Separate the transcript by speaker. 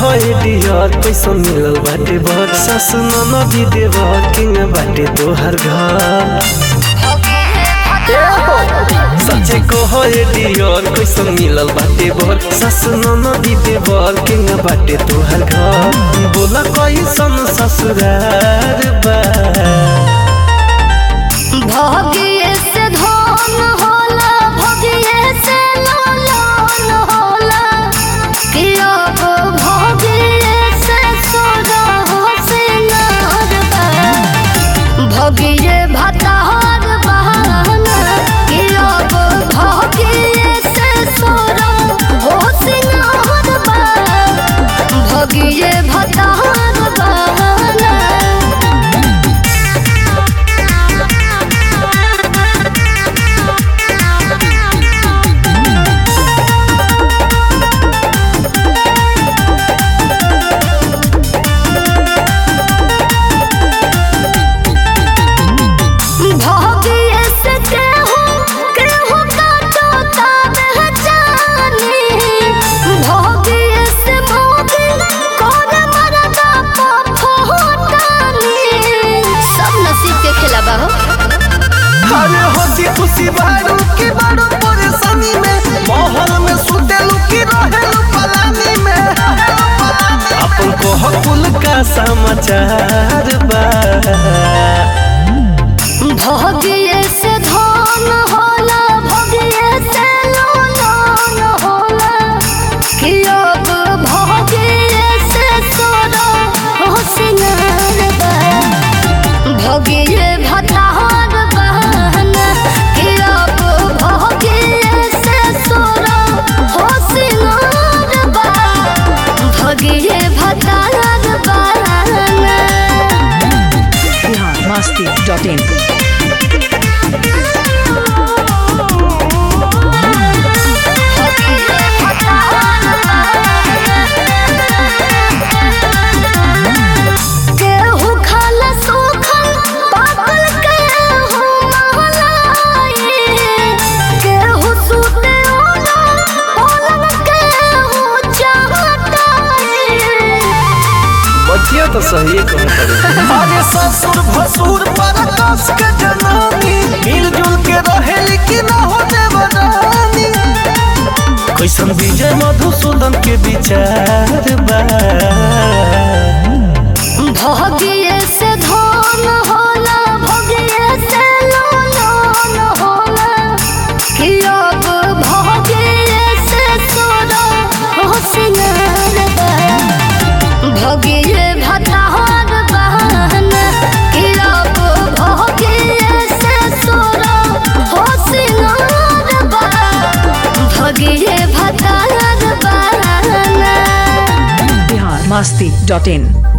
Speaker 1: कहे डियर पैसा मिलल बाटे बर सासु ननदी देवर किंग बाटे तोहर घर सचे कहे डियर पैसा मिलल बाटे बर सासु ननदी देवर किंग बाटे तोहर घर बोला कैसन ससुरार बा
Speaker 2: भगिए से धन होला भगिए से लोन होला कि अब भगिए से सोना हो सिंगार बा भगिए भतार बहाना कि अब भगिए से सोना हो सिंगार बा भगिए भतार बहाना भगिए से केहू केहू काटो ताबे जानी भगिए से भोगी कोन मरदा फोटानी सब नसीब के खेला बा हो
Speaker 1: अरे हंसी खुशी बारू की बारू परेशानी में महल में सुतेलू की रहेलू पलानी में अपन कोह कुल का समाचार बा
Speaker 2: भगिए से धन होला भगिए से लोन होला कि अब भगिए से सोना हो सिंगार बा भगिए भतार बहाना कि अब भगिए से सोना हो सिंगार बा भगिए भतार बहाना
Speaker 3: बिहार मस्ती डॉट इन
Speaker 2: केहू खाला सूखल पाकल केहू महलाई केहू सूते ओला ओलन केहू चाहताई
Speaker 1: बचिया तो सही कहता अरे ससुर भसुर पर कस के जनानी मिलजुल के रहेली कि ना हो देवरानी कैसन विजय मधुसूदन के विचार बा
Speaker 2: भगिए से धन होला भगिए से लोन होला कि अब भगिए से सोना हो सिंगार बा भगिए भतार बहाना कि अब भगिए से सोना हो सिंगार बा भगिए भतार बहाना
Speaker 3: बिहार मस्ती डॉट इन